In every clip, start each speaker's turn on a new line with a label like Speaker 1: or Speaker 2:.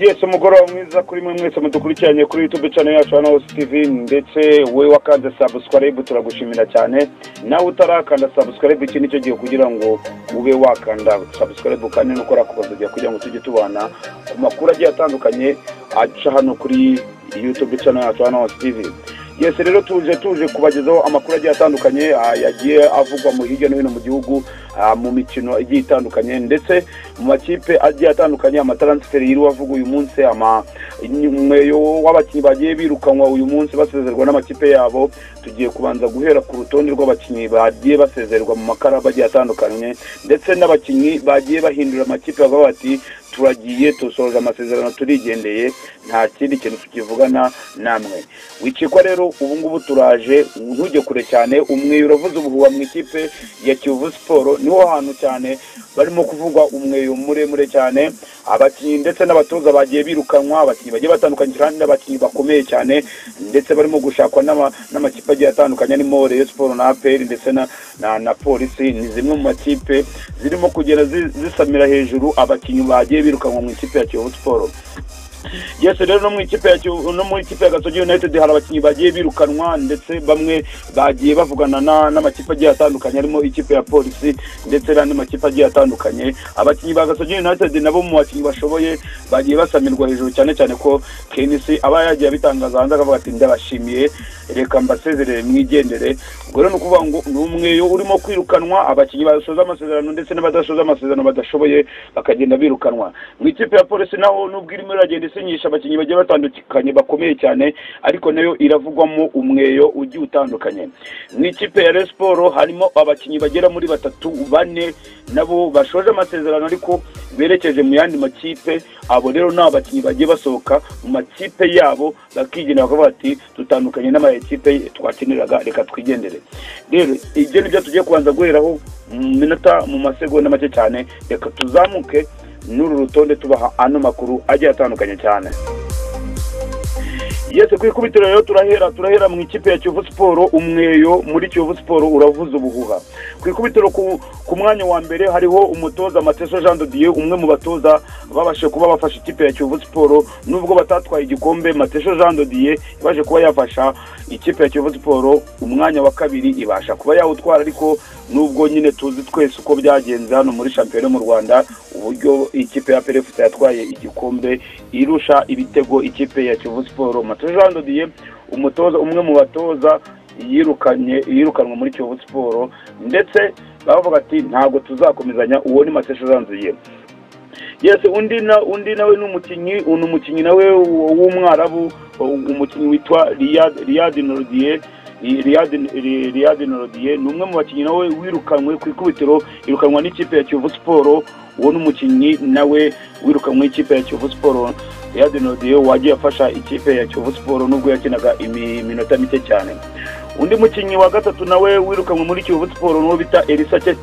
Speaker 1: yesi umugoroba mwiza kuri mwe mwese mudukurikiranye kuri yutube cyane yacu hano hose tv ndetse we wakanze sabusikarayibu turagushimira cyane nawe utarakanda sabusikarayibu iki nicyo gihe kugira ngo ube wakanda sabusikarayibu kandi nuko urakubazagira kugira ngo tujye tubana ku makuru agiye atandukanye aca hano kuri yutube cyane yacu hano hose tv yesi rero tuje tuje kubagezaho amakuru agiye atandukanye ah, yagiye avugwa mu hirya no hino mu gihugu ah, mu mikino igiye itandukanye ndetse mu makipe agiye atandukanye amataransiferi y'iri wavuga uyu munsi ama umweyo w'abakinnyi bagiye birukanwa uyu munsi basezerwa n'amakipe yabo tugiye kubanza guhera ku rutonde rw'abakinnyi bagiye basezerwa mu makaraba agiye atandukanye ndetse n'abakinnyi bagiye bahindura amakipe bavuga bati turagiye dusoza amasezerano turigendeye nta kindi kintu tukivugana namwe wicikwa rero ubu ngubu turaje ntujye kure cyane umweyo uravuze ubuhuha mu ikipe ya kiyovu siporo niho hantu cyane barimo kuvugwa umweyo muremure cyane abakinnyi ndetse n'abatoza bagiye birukanwa abakinnyi bagiye batandukanye kandi n'abakinnyi bakomeye cyane ndetse barimo gushakwa n'ama- n'amakipe agiye atandukanye arimo reyo siporo na aperi ndetse na- na na polisi ni zimwe mu makipe zirimo kugenda zi- zisamira hejuru abakinnyi bagiye birukanwa mu ikipe ya kiyovu siporo yesi rero no mu ikipe ya Kivu- no mu ikipe ya gasogi united hari abakinnyi bagiye birukanwa ndetse bamwe bagiye bavugana na- n'amakipe agiye atandukanye harimo ikipe ya polisi ndetse n'andi makipe agiye atandukanye abakinnyi ba gasogi united nabo mu bakinnyi bashoboye bagiye basamirwa hejuru cyane cyane ko kenisi aba yagiye abitangaza hanze akavuga ati ndabashimiye reka mbasezerere mwigendere ubwo rero ni ukuvuga ngo ni umweyo urimo kwirukanwa abakinnyi basoza amasezerano ndetse n'abadasoza amasezerano badashoboye bakagenda birukanwa mu ikipe ya polisi naho nubwo irimo iragenda isinyisha abakinnyi bagiye batandukanye bakomeye cyane ariko nayo iravugwamo umweyo ugiye utandukanye mu ikipe ya Rayon siporo harimo abakinnyi bagera muri batatu bane nabo bashoje amasezerano ariko berekeje mu yandi makipe abo rero ni abakinnyi bagiye basohoka mu makipe yabo bakigendera bakavuga bati dutandukanye n'amakipe twakiniraga reka twigendere rero ibyo ni byo tugiye kubanza guheraho mu minota mu masegonda make cyane reka tuzamuke n'uru rutonde tubaha ano makuru agiye atandukanye cyane yese ku ikubitiro rero turahera turahera mu ikipe ya kiyovu siporo umweyo muri kiyovu siporo uravuza ubuhuha ku ikubitiro ku, ku mwanya wa mbere hariho umutoza mateso jean de dieu umwe mu batoza babashe kuba bafashe ikipe ya kiyovu siporo nubwo batatwaye igikombe mateso jean de dieu yabaje kuba yafasha ikipe ya kiyovu siporo umwanya wa kabiri ibasha kuba yawutwara ariko nubwo nyine tuzi twese uko byagenze hano muri shampiyona mu rwanda uburyo ikipe ya perefuta yatwaye igikombe irusha ibitego ikipe ya kiyovu siporo matoje jean de dieu umutoza umwe mu batoza yirukanye yirukanwe muri kiyovu siporo ndetse bavuga ati ntabwo tuzakomezanya uwo ni matesha jean de dieu yesi undi na undi nawe ni umukinnyi ni umukinnyi nawe w- w'umwarabu umukinnyi witwa riyad riyad norodiye riyad norodiye ni umwe mu bakinnyi nawe wirukanwe ku ikubitiro irukanwa n'ikipe ya kiyovu siporo uwo ni umukinnyi nawe wirukanwe n'ikipe ya kiyovu siporo riyad norodiye wagiye afasha ikipe ya kiyovu siporo nubwo yakinaga imi- iminota mike cyane undi mukinnyi wa gatatu nawe wirukanwe muri kiyovu siporo n'uwo bita elisa Che-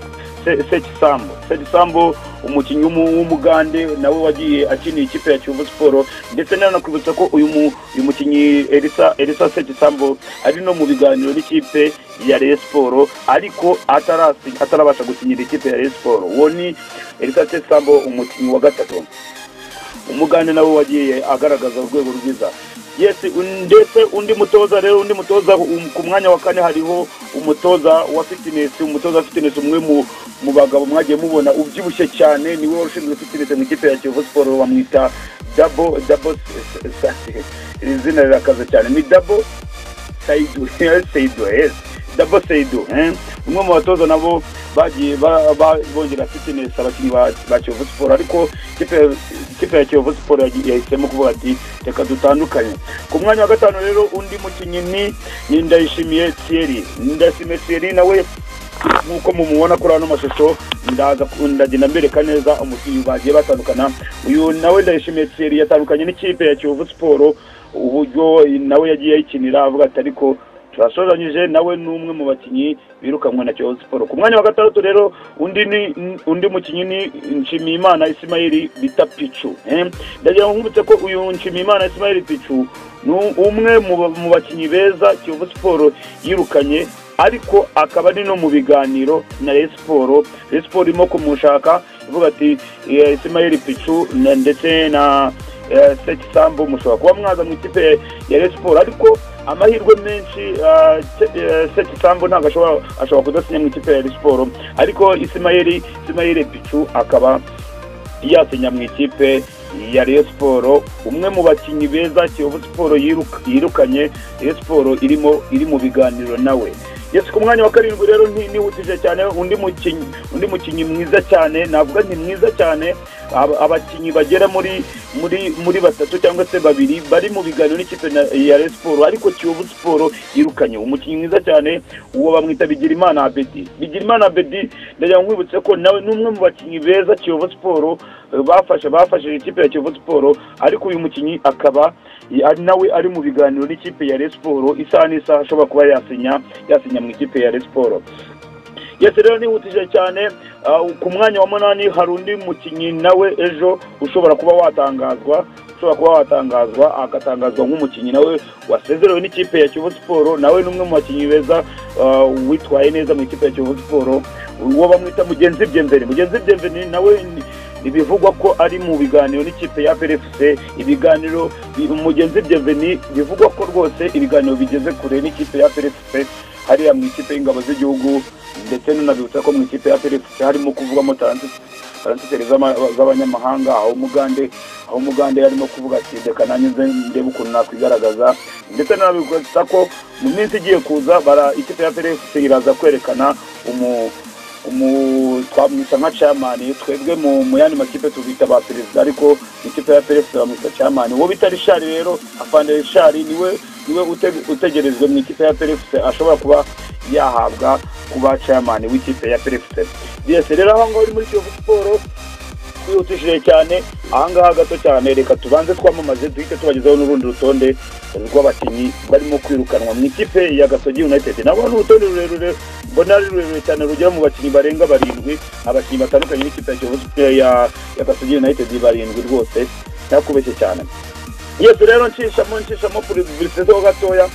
Speaker 1: Se- sekisambo sekisambo umukinnyi w'umu- w'umugande nawe wagiye akiniye ikipe ya kiyovu siporo ndetse nanakwibutsa ko uyu mu- uyu mukinnyi elisa elisa sekisambo ari no mu biganiro n'ikipe ya reye siporo ariko atarasi- atarabasha gusinyira ikipe ya reye siporo uwo ni elisa sekisambo umukinnyi wa gatatu umugande nawe wagiye agaragaza urwego rwiza yesi ndetse undi mutoza rero undi mutoza um- ku mwanya wa kane hariho umutoza wa fitinesi umutoza wa fitinesi umwe mu mu bagabo mwagiye mubona ubyibushye cyane niwe wari ushinzwe fitinesi mu ikipe ya kiyovu siporo bamwita dabo dabo S- S- S- iri zina rirakaze cyane ni dabo saidu saidu yes dabo saidu eh? umwe mu batoza nabo bagiye ba- ba- bongera fitinesi abakinnyi ba ba kiyovu siporo ariko ikipe- ikipe ya kiyovu siporo yagi- yahisemo kuvuga ati reka dutandukanye ku mwanya wa gatanu rero undi mukinnyi ni- ni ndayishimiye thierry ndayishimiye thierry nawe nk'uko mumubona kuri ano mashusho ndaza ku- ndagenda mbereka neza umukinnyi bagiye batandukana uyu nawe ndayishimiye thierry yatandukanye n'ikipe ya kiyovu siporo uburyo nawe yagiye ayikinira avuga ati ariko turasozanyije nawe ni umwe mu bakinnyi birukanwe na kiyovu siporo ku mwanya wa gatandatu rero undi ni undi mukinnyi ni nshimiyimana isimayeli bita picu eh? ndagira ngo nkubutse ko uyu nshimiyimana isimayeli picu ni umwe mu ba- mu bakinnyi beza kiyovu siporo yirukanye ariko akaba ari no mu biganiro na Rayon siporo Rayon siporo irimo kumushaka ivuga ati isimayeli picu na- ndetse na eh, seti sambo mushobora kuba mwaza mu ikipe ya Rayon siporo ariko amahirwe menshi ah, se- eh, seti sambo ntabwo ashobora ashobora kudasinya mu ikipe ya Rayon siporo ariko isimayeli isimayeli picu akaba yasinya mu ikipe ya Rayon siporo umwe mu bakinnyi beza kiyovu siporo yiruka- yirukanye Rayon siporo irimo iri mu biganiro nawe yesu ku mwanya wa karindwi rero nti- nihutije cyane undi mukinnyi undi mukinnyi mwiza cyane navuga nti mwiza cyane aba- abakinnyi bagera muri muri muri batatu cyangwa se babiri bari mu biganiro n'ikipe na- ya Rayon siporo ariko kiyovu siporo yirukanye umukinnyi mwiza cyane uwo bamwita bigirimana abedi bigirimana abedi ndagira nkwibutse ko nawe ni umwe mu bakinnyi beza kiyovu siporo eh, bafashe bafashije ikipe ya kiyovu siporo ariko uyu mukinnyi akaba ya- nawe ari mu biganiro n'ikipe ya Rayon siporo isaha n'isaha ashobora kuba yasinya yasinya mu ikipe ya Rayon siporo yesi rero nihutije cyane ah, ku mwanya wa munani hari undi mukinnyi nawe ejo ushobora kuba watangazwa ushobora kuba watangazwa agatangazwa nk'umukinnyi nawe wasezerewe n'ikipe ya kiyovu siporo nawe ni umwe mu bakinnyi beza ah, witwaye neza mu ikipe ya kiyovu siporo uwo bamwita mugenzi byemveni mugenzi byemveni nawe ni- bivugwa ko ari mu biganiro n'ikipe ya PFC ibiganiro bi- mugenzi byemveni bivugwa ko rwose ibiganiro bigeze kure n'ikipe ya PFC hariya mu ikipe y'ingabo z'igihugu ndetse nunabibutsa ko mu ikipe ya PFC harimo kuvugamo taranti transferi z'ama- z'abanyamahanga aho umugande aho umugande yarimo kuvuga ati reka nanjye nze ndebe ukuntu nakwigaragaza ndetse nanabikosa ko mu minsi igiye kuza bara ikipe ya PFC iraza kwerekana umu umu twamwita nka camani twebwe mu mu yandi makipe tubita ba perezida ariko ikipe ya PFC bamwita camani uwo bita rishari rero afande rishari niwe niwe ute- utegerejwe mu ikipe ya PFC ashobora kuba yahabwa kuba camani w'ikipe ya PFC yes rero aho ngaho uri muri kiyovu siporo twihutishije cyane ahangaha gato cyane reka tubanze twamamaze duhite tubagezaho n'urundi rutonde rw'abakinnyi barimo kwirukanwa mu ikipe ya gasogi united nabo ni urutonde rurerure mbona ari rurerure cyane rugera mu bakinnyi barenga barindwi abakinnyi batandukanye b'ikipe ya Kiyovu Sp- ya- ya gasogi united barindwi rwose ntakubeshye cyane yesu rero nshishamo nshishamo purivirisite ho gatoya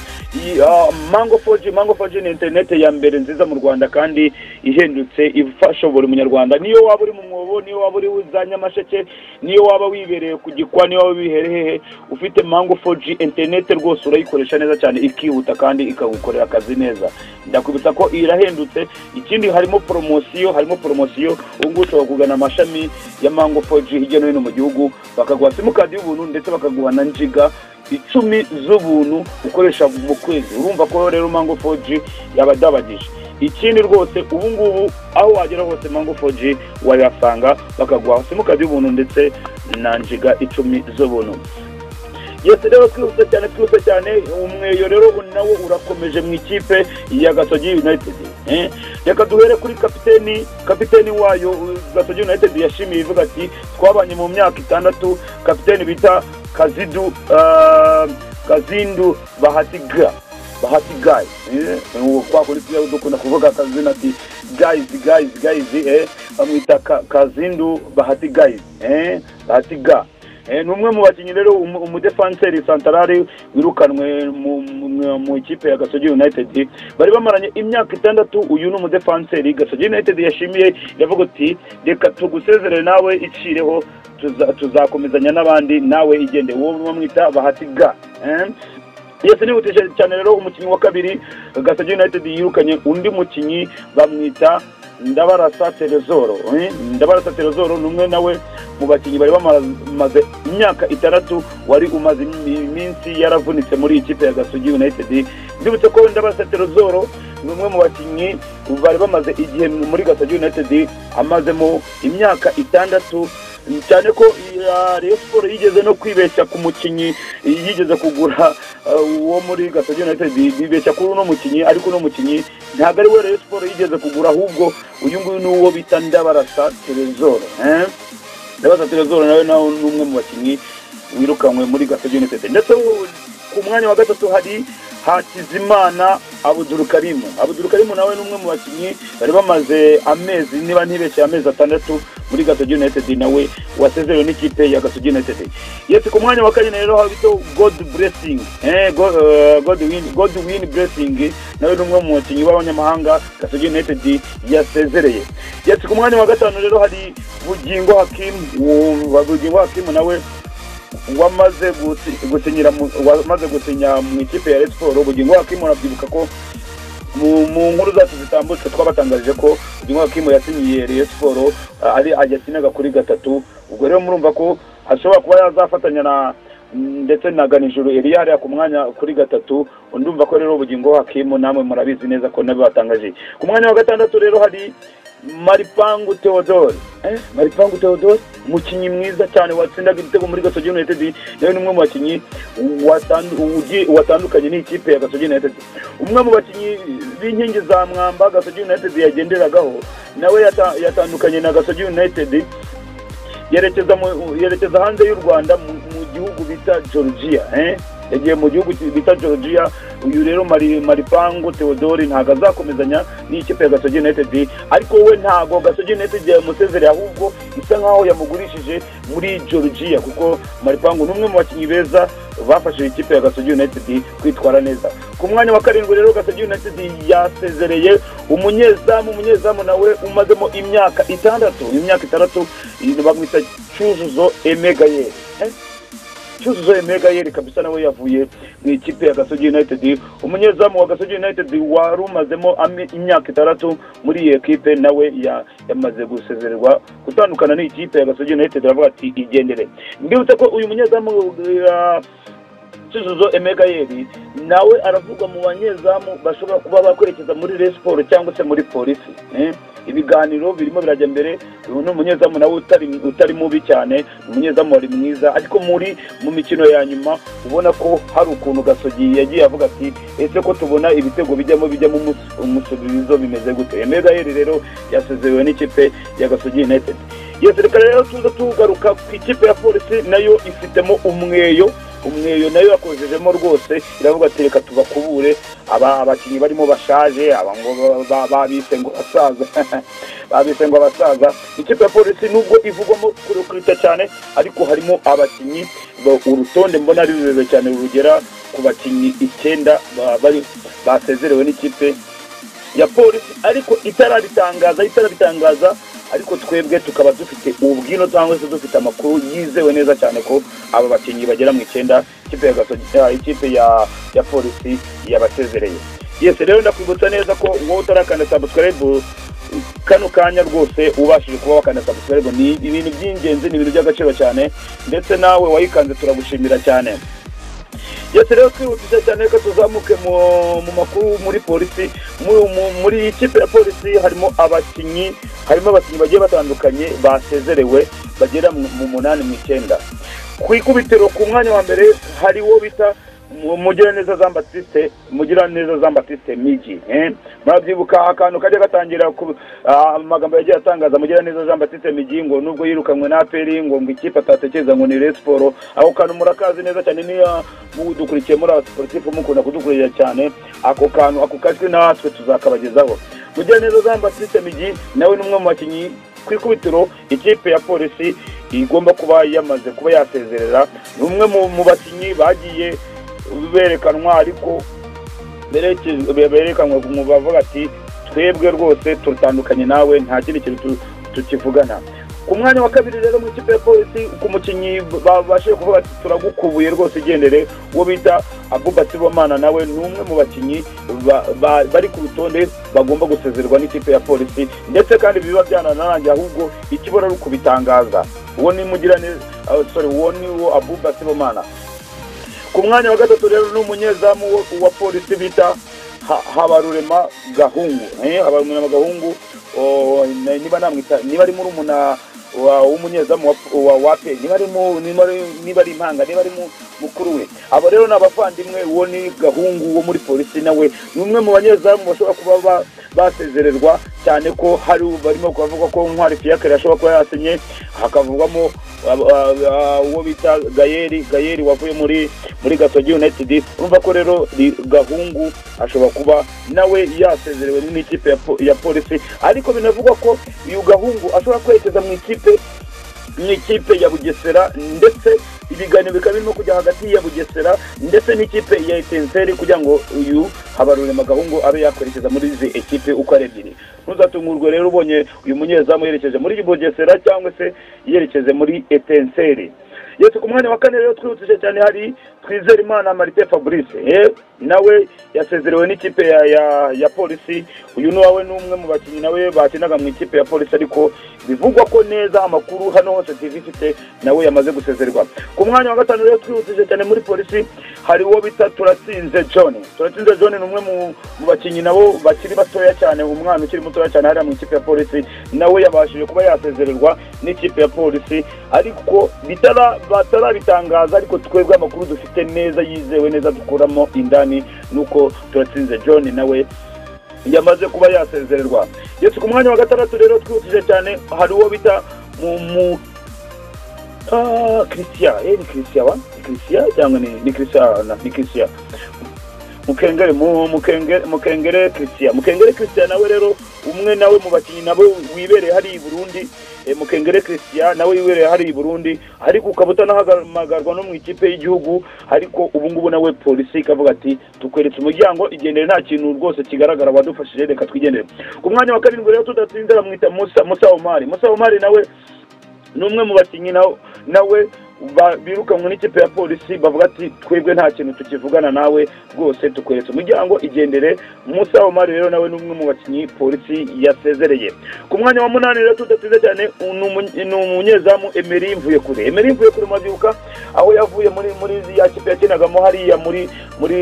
Speaker 1: iyi ah, mango foji mango foji ni interineti ya mbere nziza mu rwanda kandi ihendutse ifasha buri munyarwanda niyo waba uri mu mwobo niyo waba uri za nyamasheke niyo waba wibereye ku gikwa niyo waba wiherehehe ufite mango foji interineti rwose urayikoresha neza cyane ikihuta kandi ikagukorera akazi neza ndakubitsa ko irahendutse ikindi harimo poromosiyo harimo poromosiyo ubu ngubu ushobora kugana amashami ya mango foji hirya no hino mu gihugu bakaguha simukadi y'ubuntu ndetse bakaguha na njiga icumi z'ubuntu ukoresha mu kwezi urumva ko rero mango foji yabadabagije ikindi rwose ubu ngubu aho wagera hose mango foji wayasanga bakaguha simukadi y'ubuntu ndetse na njiga icumi z'ubuntu yose rero twihuse cyane twihuse cyane umweyo rero nawo urakomeje mu ikipe ya gasogi united eh? reka duhere kuri kapiteni kapiteni wayo uh, gasogi united yashimiye ivuga ati twabanye mu myaka itandatu kapiteni bita kazidu uh, kazindu bahatiga bahati gayi kwakundi tujya dukunda kuvuga akazina ati gayizi gayizi gayizi eh? bamwita ka- kazindu bahati gayizi eh? bahati ga Eh, ni umwe mu bakinnyi rero umu- umudefanseri santarari wirukanwe mu- mu- mu ikipe ya gasogi united bari bamaranye imyaka itandatu uyu ni umudefanseri gasogi united yashimiye iravuga uti reka tugusezerere nawe icireho tuza- tuzakomezanya n'abandi nawe igende uwo bamwita bahati ga eh? yesi nihutije cyane rero umukinnyi wa kabiri gasogi united yirukanye undi mukinnyi bamwita ndabarasa terezoro eh? ndabarasa terezoro ni umwe nawe mu bakinnyi bari bamaze imyaka itandatu wari umaze imi- iminsi yaravunitse muri ikipe ya gasogi united ndibutse ko ndabarasa terezoro ni umwe mu bakinnyi bari bamaze igihe muri gasogi united amazemo imyaka itandatu cyane ko iya Rayon siporo yigeze no kwibeshya ku mukinnyi yigeze kugura uh, uwo muri gasogi united bibeshya kuri uno mukinnyi ariko uno mukinnyi ntabwo ari we Rayon siporo yigeze kugura ahubwo uyu nguyu ni uwo bita ndabarasa terezoro eh? ndabaza terezoro nawe nawe ni umwe mu bakinnyi wirukanwe muri gasogi united ndetse wo- ku mwanya wa gatatu hari hakizimana abudurukarimu abudurukarimu nawe ni umwe mu bakinnyi bari bamaze amezi niba ntibeshye amezi atandatu muri gasogi united nawe wasezerewe n'ikipe ya gasogi united yesi ku mwanya wa kane rero habito god blessing eh, God, eh, God win- god win blessing nawe ni umwe mu bakinnyi b'abanyamahanga gasogi united yasezereye yesi ku mwanya wa gatanu rero hari bugingo hakimu uwo bugingo hakimu nawe wamaze gusinyira mu- wamaze gusinya mu ikipe ya Rayon siporo bugingo wakimura abyibuka ko mu mu nkuru zacu zitambutse twabatangarije ko uyu wakimo yasinyiye Rayon siporo ah, ari ajyasinaga kuri gatatu ubwo rero murumva ko ashobora kuba yazafatanya na ndetse na ganijuru Eliya hariya ku mwanya kuri gatatu ndumva ko rero ubugingo hakimu namwe murabizi neza ko nabibatangaje ku mwanya wa gatandatu rero hari maripangu theodore eh? maripangu theodore umukinnyi mwiza cyane watsindaga igitego muri gasogi united nawe ni umwe mu bakinnyi watandu- ugi- watandukanye n'ikipe ya gasogi united umwe mu bakinnyi b'inkingi za mwamba gasogi united yagenderagaho nawe yata- yatandukanye na gasogi united yerekeza mu- yerekeza hanze y'u rwanda mu mu gihugu bita georgia eh? yagiye mu gihugu ki- bita georgia uyu rero Mari- maripangu theodore ntabwo azakomezanya n'ikipe ya gasogi united ariko we ntabwo gasogi united yamusezereye ahubwo isa nkaho yamugurishije muri georgia kuko maripangu ni umwe mu bakinnyi beza bafashije ikipe ya gasogi united kwitwara neza ku mwanya wa karindwi rero gasogi united yasezereye umunyezamu umunyezamu nawe umazemo imyaka itandatu imyaka itandatu iyi bamwita cyuzuzo emegayeri Eh? cyuzuzo emegayeri kabisa nawe yavuye mu ikipe ya gasogi united umunyezamu wa gasogi united wari umazemo ami- imyaka itandatu muri iyi ekipe nawe ya- yamaze gusezererwa gutandukana n'ikipe ya gasogi united aravuga ati igendere mbibutse ko uyu munyezamu eh, cyuzuzo emegayeri nawe aravugwa mu banyezamu bashobora kuba bakwerekeza muri resiporo cyangwa se muri polisi eh? ibiganiro birimo birajya mbere uyu ni umunyezamu nawe utari, utari mubi cyane ni umunyezamu wari mwiza ariko muri mu mikino ya nyuma ubona ko hari ukuntu gasogi yagiye avuga ati ese ko tubona ibitego bijyamo bijyamo umus- umusubizo bimeze gute emegayeri rero yasezerewe n'ikipe ya gasogi united iyo serikare rero tuza tugaruka ku ikipe ya polisi nayo ifitemo umweyo umweyo nayo yakozejemo rwose iravuga ati reka tubakubure aba abakinnyi barimo bashaje aba ngo ba- ba- babise ngo abasaza babise ngo abasaza ikipe ya polisi nubwo ivugwamo kurita cyane ariko harimo abakinnyi ba- urutonde mbona ari rurerure cyane rugera ku bakinnyi icyenda ba- bari basezerewe n'ikipe ya polisi ariko itarabitangaza itarabitangaza ariko twebwe tukaba dufite ubwino cyangwa se dufite amakuru yizewe neza cyane ko aba bakinnyi bagera mu icyenda ikipe ya Gasogi- ah, ikipe ya ya polisi yabasezereye yese rero ndakwibutsa neza ko wowe utarakanda sabusikarayibu kano kanya rwose ubashije kuba wakanda sabusikarayibu ni ibintu by'ingenzi ni ibintu by'agaciro cyane ndetse nawe wayikanze turagushimira cyane yose rero twihutisha cyane reka tuzamuke mu- mu makuru muri polisi Mu- mu- muri ikipe ya polisi harimo abakinnyi harimo abakinnyi bagiye batandukanye basezerewe bagera mu mu munani mu icyenda ku ikubitiro ku mwanya wa mbere hariwo bita Mu- mugiraneza jean batiste mugiraneza jean batiste migi eh? murabyibuka akantu kajya gatangira ku ah, amagambo yagiye atangaza mugiraneza jean batiste migi ngo nubwo yirukanwe na aperi ngo ngo ikipe atatekereza ngo ni resiporo ako kantu murakazi neza cyane niyo mudukurikiye muri abasiporutifu mukunda kudukurikira cyane ako kantu ako kajwi natwe tuzakabagezaho mugiraneza jean batiste migi nawe ni umwe mu bakinnyi ku ikubitiro ikipe ya polisi igomba kuba yamaze kuba yasezerera ni umwe mu- mu bakinnyi bagiye berekanwa ariko berekejwe- be- berekanwa mu bavuga ati twebwe rwose tutandukanye nawe nta kindi kintu tu- tukivugana ku mwanya wa kabiri rero mu ikipe ya polisi ku mukinnyi babashije kuvuga ati turagukubuye rwose igendere uwo bita abuba sibomana nawe ni umwe mu bakinnyi ba- ba- bari ku rutonde bagomba gusezerwa n'ikipe ya polisi ndetse kandi biba byanarangiye ahubwo ikibura ari ukubitangaza uwo ni mugirane ah, sorry uwo ni wo abuba sibomana ku mwanya wa gatatu rero ni umunyezamu wo- wa polisi bita Ha- habarurema gahungu eh, habarurema gahungu o, n- niba namwita niba ari murumuna wa- w'umunyezamu wa- wa wape niba ari mu- niba ari- niba ari impanga niba ari mu- mukuru we abo rero ni abavandimwe uwo ni gahungu wo muri polisi nawe ni umwe mu banyezamu bashobora kuba ba- basezererwa cyane ko hari barimo kubavuga ko ntwari fiyakare ashobora kuba yasinye hakavugwamo ab- ab- ab- uwo bita gayeri gayeri wavuye muri muri gasogi united urumva ko rero ri- gahungu ashobora kuba nawe yasezerewe n'ikipe ya po- ya polisi ariko binavugwa ko uyu gahungu ashobora kwerekeza mu ikipe mu ikipe ya bugesera ndetse ibiganiro bikaba birimo kujya hagati ya bugesera ndetse n'ikipe ya etenseri kugira ngo uyu habarurema gahungu abe yakwerekeza muri izi ekipe uko ari ebyiri ntuzatungurwe rero ubonye uyu munyezamu yerekeje muri bugesera cyangwa se yerekeje muri etenseri yose ku mwanya wa kane rero twihutije cyane hari twizere imana marite fabrice eh, nawe yasezerewe n'ikipe ya ya ya polisi uyu nawe ni umwe mu bakinnyi nawe bakinaga mu ikipe ya polisi ariko bivugwa ko neza amakuru hano hose tv ifite nawe yamaze gusezerwa ku mwanya wa gatanu rero twihutije cyane muri polisi hari uwo bita turatsinze john turatsinze john ni umwe mu mu bakinnyi nabo bakiri batoya cyane umwana ukiri mutoya cyane hariya mu ikipe ya polisi nawe yabashije kuba yasezererwa n'ikipe ya polisi ariko bitara batarabitangaza ariko twebwe amakuru dufite neza yizewe neza dukuramo indani nuko turatsinze john nawe yamaze kuba yasezererwa ndetse ku mwanya wa gatandatu rero twihutije cyane hari uwo bita mu mu Ah, christian eh, ni christian wa ni christian cyangwa ni ni christian ni christian mukengere mu- mukenge- mukengere christian mukengere christian nawe rero umwe nawe mu bakinnyi nabo wibereye hariya i burundi eh, mukengere christian nawe wibereye hariya i burundi ariko ukaba utanahamagarwa no mu ikipe y'igihugu ariko ubu ngubu nawe polisi ikavuga ati tukweretse umuryango igendere nta kintu rwose kigaragara wadufashije reka twigendere ku mwanya wa karindwi rero tudatsinze bamwita musa musa omari musa omari nawe ni umwe mu bakinnyi nawe- nawe ba- birukanwe n'ikipe ya polisi bavuga ati twebwe nta kintu tukivugana nawe rwose tukweretse umuryango igendere musa omari rero nawe ni umwe mu bakinnyi polisi yasezereye ku mwanya wa munani rero tudateze cyane ni umunye- ni umunyezamu emeri mvuye kure emeri mvuye kure mwabyuka aho yavuye muri muri ya kipe yakinagamo hariya muri muri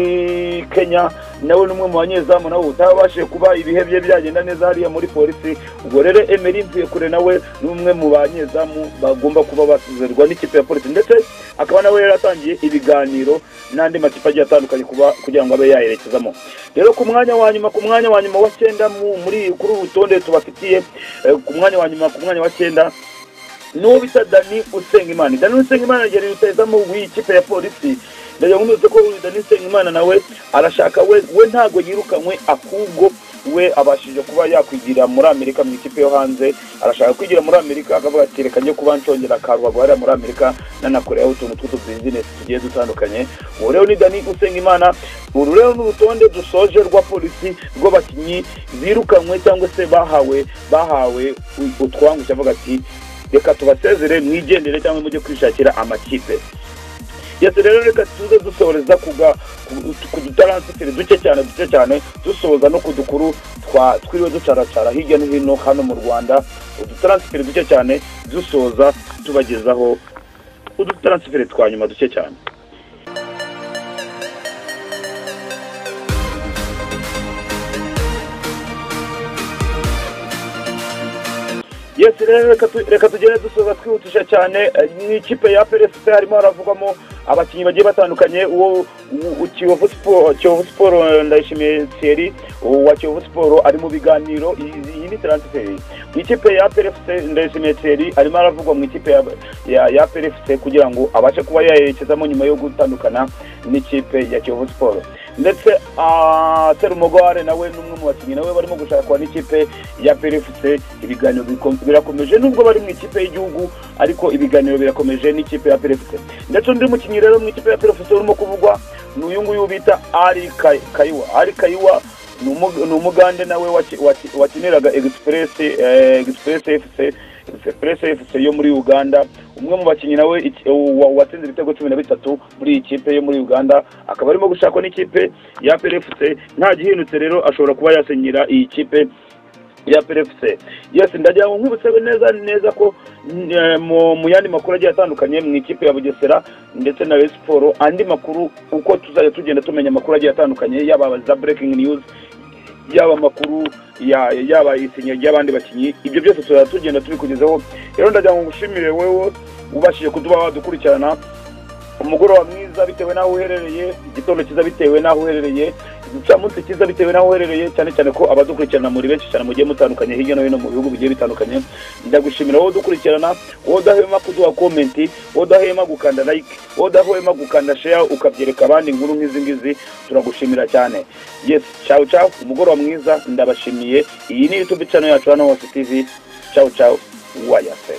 Speaker 1: kenya nawe ni umwe mu banyezamu nawe utabashije kuba ibihe bye byagenda neza hariya muri polisi ubwo rero emeri mvuye kure nawe ni umwe mu banyezamu bagomba kuba basezerwa n'ikipe ya polisi ndetse akaba nawe yaratangiye ibiganiro n'andi makipe agiye atandukanye kuba kugira ngo abe yayerekezamo rero ku mwanya wa nyuma ku mwanya wa nyuma wa cyenda mu- muri kuri uru rutonde tubafitiye eh, ku mwanya wa nyuma ku mwanya wa cyenda n'uwo bita dani usengimana dani usengimana yari rutayizamu w'iyi kipe ya polisi ndagira ngo mbibutse ko uyu dani usengimana nawe arashaka we we ntabwo yirukanywe ahubwo we abashije kuba yakwigira muri amerika mu ikipe yo hanze arashaka kwigira muri amerika akavuga ati reka njye kuba nshongera karubago hariya muri amerika nanakoreho utuntu tw'utubizinesi tugiye dutandukanye ubu rero ni dani usengimana uru rero ni urutonde dusoje rwa polisi rw'abakinnyi birukanywe cyangwa se bahawe bahawe utwangu cyavuga ati reka tubasezere mwigendere cyangwa mujye kwishakira amakipe yose rero reka tuze dusohoreza kuga ku- ku dutaransifiri duke cyane duke cyane dusohoza no ku dukuru twa twiriwe ducaracara hirya no hino hano mu rwanda udutaransifiri duke cyane dusoza tubagezaho udutaransifiri twa nyuma duke cyane yes rero reka tu- reka tugere dusoza twihutisha cyane eh, mu ikipe ya peresite harimo haravugwamo abakinnyi bagiye batandukanye uwo u- u- kiyovu siporo kiyovu siporo eh, ndayishimiye thierry uwo wa kiyovu siporo ari mu biganiro iyi iyi ni taransiferi mu ikipe ya peresite ndayishimiye thierry arimo aravugwa mu ikipe ya ya, ya peresite kugira ngo abashe kuba yayerekezamo nyuma yo gutandukana n'ikipe ya kiyovu siporo ndetse ah, serumugware nawe ni umwe mu bakinnyi nawe barimo gushakwa n'ikipe ya perefuse ibiganiro biko- birakomeje nubwo bari mu ikipe y'igihugu ariko ibiganiro birakomeje n'ikipe ya perefuse ndetse undi mukinnyi rero mu ikipe ya perefuse urimo kuvugwa ni uyu nguyu bita ari Kay- kayiwa ari kayiwa ni umu- ni umugande nawe waki- waki- wakiniraga egisipuresi egisipuresi efuse egisipuresi efuse yo muri uganda umwe mu bakinnyi nawe iki- wa- watsinze ibitego cumi na bitatu muri iyi kipe yo muri uganda akaba arimo gushakwa n'ikipe ya perefuse nta gihindutse rero ashobora kuba yasenyera iyi kipe ya perefuse yesi ndagira ngo nkwibutse neza neza ko eh, mu mu yandi makuru agiye atandukanye mu ikipe ya bugesera ndetse na Rayon siporo andi makuru uko tuzajya tugenda tumenya amakuru agiye atandukanye yaba za breaking news yaba amakuru ya- yaba isinya ry'abandi bakinnyi ibyo byose tuzajya tugenda tubikugezaho rero ndagira ngo ngushimire wewe ubashije kuduba wadukurikirana umugoroba mwiza bitewe n'aho uherereye igitondo cyiza bitewe n'aho uherereye igicamunsi cyiza bitewe n'aho uherereye cyane cyane ko abadukurikirana muri benshi cyane mugiye mutandukanye hirya no hino mu bihugu bigiye bitandukanye ndagushimira wowe udukurikirana wowe udahema kuduha komenti wowe udahema gukanda like wowe udahema gukanda share ukabyereka abandi inkuru nk'izi ngizi turagushimira cyane yes ciao ciao umugoroba mwiza ndabashimiye iyi ni youtube channel yacu hano hose tv ciao ciao wayase